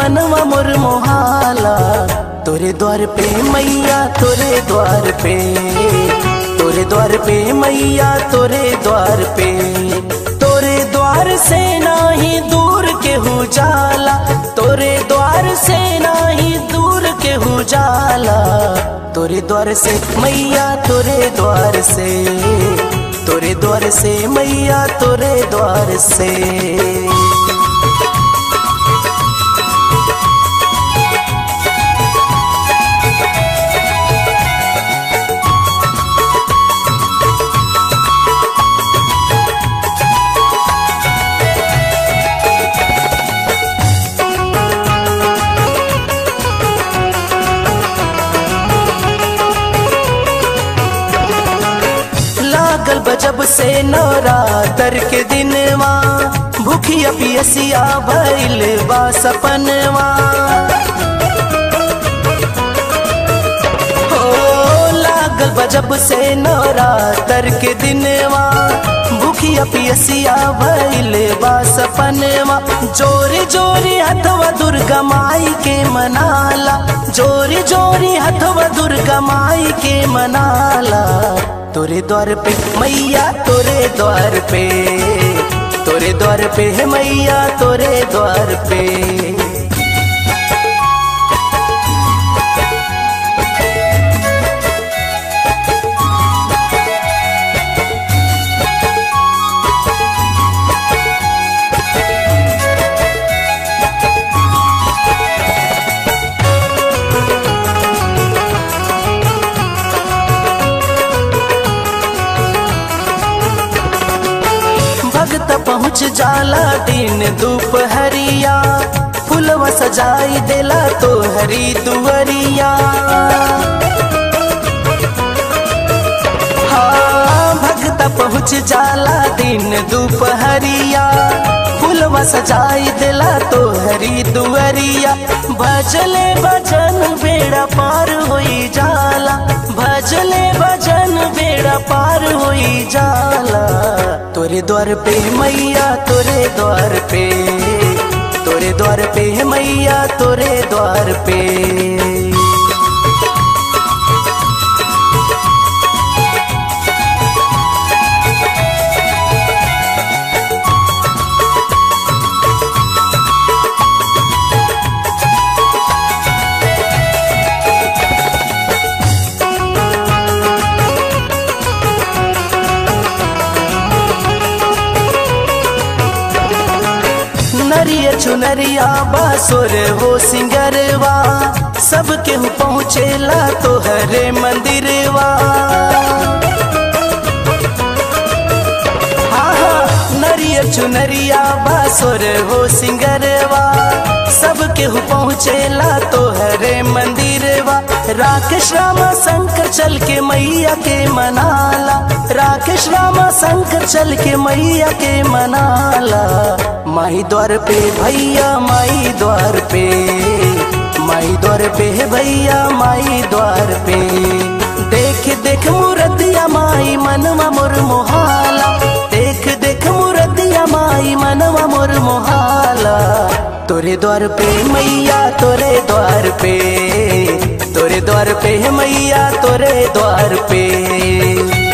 मनवा मोर मोहाला तोरे द्वार पे मैया तोरे द्वार पे तोरे द्वार पे मैया तोरे द्वार पे तोरे द्वार से नाही दूर के हो जाला तोरे द्वार से नाही दूर के हो जाला तोरे द्वार से मैया तोरे द्वार से तोरे द्वार से मैया तोरे द्वार से लागल बजब से नवरातर के दिनवा भूखिया पियसिया भइल बा सपनवा हो लागल बजब से नवरातर के दिनवा भूखिया पियसिया भइल बा सपनवा जोरी जोरी हथवा दुर्गा माई के मनाला जोरी जोरी हथवा दुर्गा माई के मनाला तोरे द्वार पे मैया तोरे द्वार पे तोरे द्वार पे है मैया तोरे द्वार पे भगत पहुँच जाला दिन दोपहरिया फुलवा सजाई देला तो हरी दुवरिया हाँ भगत पहुँच जाला दिन दोपहरिया फुलवा सजाई देला तो हरी दुवरिया भजले भजन बेड़ा पार होई जाला भजले भजन बेड़ा पार होई जाला तोरे द्वार पे मैया तोरे द्वार पे तोरे द्वार पे है मैया तोरे द्वार पे नरिया चुनरिया बासुर हो सिंगरवा सबके हु पहुँचेला तो हरे मंदिरवा हाँ हाँ नरिया चुनरिया बासुर हो सिंगरवा सबके हु पहुँचेला तो हरे मंदिरवा राकेश रामा शंकर चल के मैया के मनाला राकेश रामा शंकर चल के मैया के मनाला माई द्वार पे भैया माई द्वार पे माई द्वार पे है भैया माई द्वार पे देख देख मूर्तिया माई मनवा मोर मोहाला देख देख मूर्तिया माई मनवा मोर मोहाला तोरे द्वार पे मैया तोरे द्वार पे तोरे द्वार पे है मैया तोरे द्वार पे